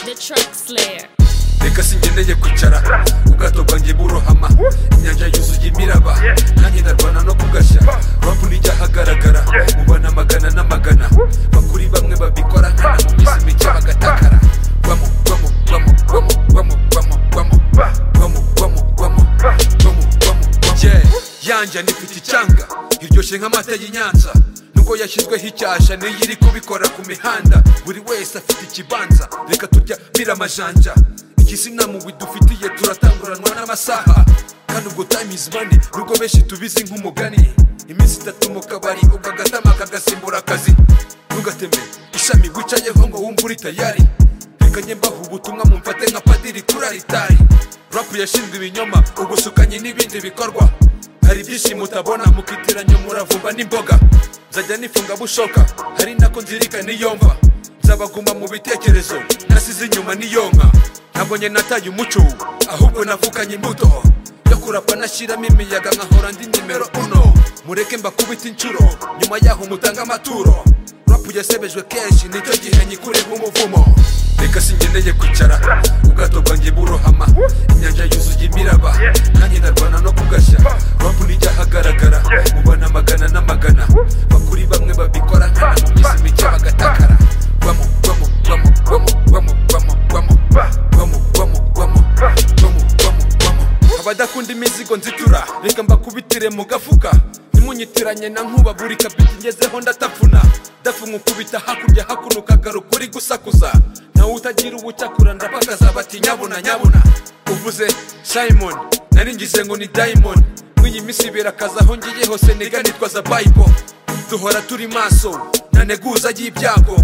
The Truck Slayer. reka singendeye kwicara ubwato bwanjye burohama inyanja yuzuye imiraba nanjye ndarwana no kugashya rapu nijya hagaragara mubana amagana n'amagana bakuri bamwe babikora nkana mu minsi mike bagatakara gwamo gwamo gwamo gwamo gwamo gwamo gwamo gwamo gwamo gwamo gwamo gwamo yeah yanja nifite icyanga iryoshye nk'amata y'inyanza nubwo yashyizweho icyasha niyo iri kubikora ku mihanda buri wese afite ikibanza reka turya biramajanja ikizinamu dufitiye turatanguranwa n'amasaha kandi ubwo time is money nubwo benshi tubizi nk'umugani iminsi itatu mu kabari ukagatama kagasimbura akazi ntugateme ishami wicayeho ngo wumve uri tayari reka njye mbaha ubutumwa mumfate nka padiri kuri aritari rapu yashinzwe ibinyoma ubushukanyi n'ibindi bikorwa hari ibyinshi mutabona mukitiranya umuravumba n'imboga nzajya nifunga bushoka hari nako nzirikana iyo mva nzabaguma mu bitekerezo nasize inyuma n'iyo nka ntabwo njye nataye umuco ahubwo navukanye imbuto yo kurapa nashyiramo imiyaga nkahora ndi nimero uno mureke mbakubita inshuro nyuma yaho mutange amaturo rapu yasebejwe kenshi nicyo gihe nyikureba umuvumo reka singendeye kwicara ubwato bwanjye burohama inyanja yuzuye imiraba nanjye ndarwana no kugashya rapu nijya hagaragara mubana amagana n'amagana bakuri bamwe babikora nkana mu minsi mike bagatakara gwamo gwamo gwamo gwamo gwamo gwamo gwamo gwamo gwamo gwamo gwamo gwamo gwamo abadakunda imizigo nzitura reka mbakubitire mu gafuka ntimunyitiranye na nkuba buri kabiti ngezeho ndatapfuna dafu nkukubita hakurya hakuno ukagaruka uri gusakuza nawe utagira ubucakura ndabagaza bati nyabuna nyabuna uvuze simon nari ngize ngo ni diamond nk'iyi minsi birakaza aho ngiye hose niga nitwaza bible duhora turi maso ntaneguza y'ibyago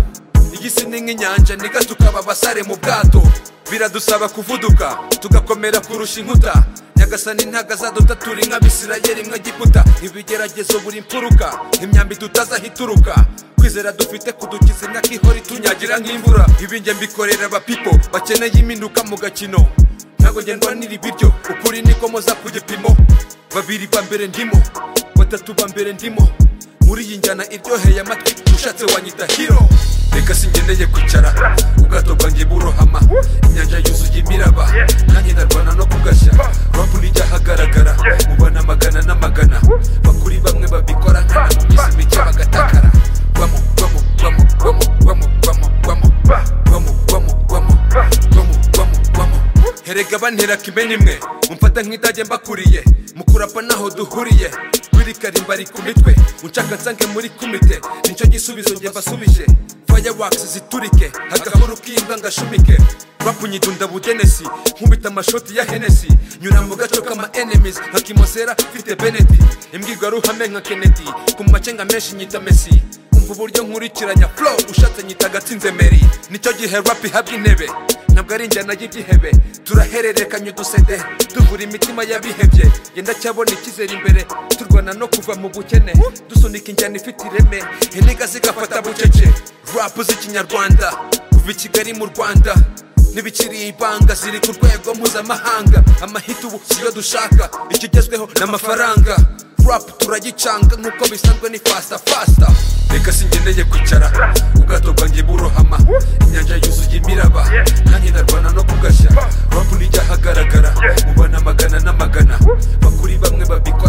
iyi si ni nk'inyanja niga tukaba abasare mu bwato biradusaba kuvuduka tugakomera kurusha inkuta nyagasani ntagazaduta turi nk'abisirayeli mw'egiputa ibigeragezo buri mfuruka imyambi tutazi aho ituruka kwizera dufite kudukiza imyaka ihora itunyagira nk'imvura ibinjye mbikorera abapipo bakeneye impinduka mu gakino ntabwo ngendwanira ibiryo ukuri niko moza ku gipimo babiri ba mbere ndimo batatu ba mbere ndimo muri iyi njyana iryoheye amatwi ushatse wanyita hiro reka singendeye kwicara ubwato bwanjye burohama inyanja yuzuye imiraba nanjye ndarwana no kugashya rapu nijya hagaragara mubana amagana n'amagana bakuri bamwe babikora nkana mu minsi mike bagatakara gwamo gwamo gwamo gwamo gwamo gwamo gwamo gwamo gwamo gwamo gwamo gwamo gwamo herega bantera kimenya imwe mumfata nk'indage mbakuriye mukurapa naho duhuriye biri karimbari ku mitwe unshaka nsange muri kumite nicyo gisubizo njye mbasubije fireworks ziturike agahoro k'imba ngashumike rapu nyidunda bugenesi nkubita amashoti ya henesi nyura mu gaco k'ama enemies nka kimosera mfite benedi imbwirwaruhame nka kennedy ku macenga menshi nyita mesi umva uburyo nkurikiranya flow ushatse nyita agatsinze meri nicyo gihe rap ihabwa intebe ntabwo ari injyana y'igihebe turahererekanya udusede tuvura imitima y'abihebye yenda cyabona icyizere imbere turwana no kuva mu bukene dusunika injyana ifite ireme intega zigafata bucece rapu z'ikinyarwanda kuva i kigali mu rwanda ntibikiri ibanga ziri ku rwego mpuzamahanga amahita ubu siyo dushaka ikigezweho ni amafaranga rapu turagicanga nk'uko bisanzwe ni fasta fasta reka singendeye kwicara ubwato bwanjye burohama inyanja yuzuye imiraba nanjye ndarwana no kugashya rapu nijya hagaragara mubana amagana n'amagana bakuri bamwe babikora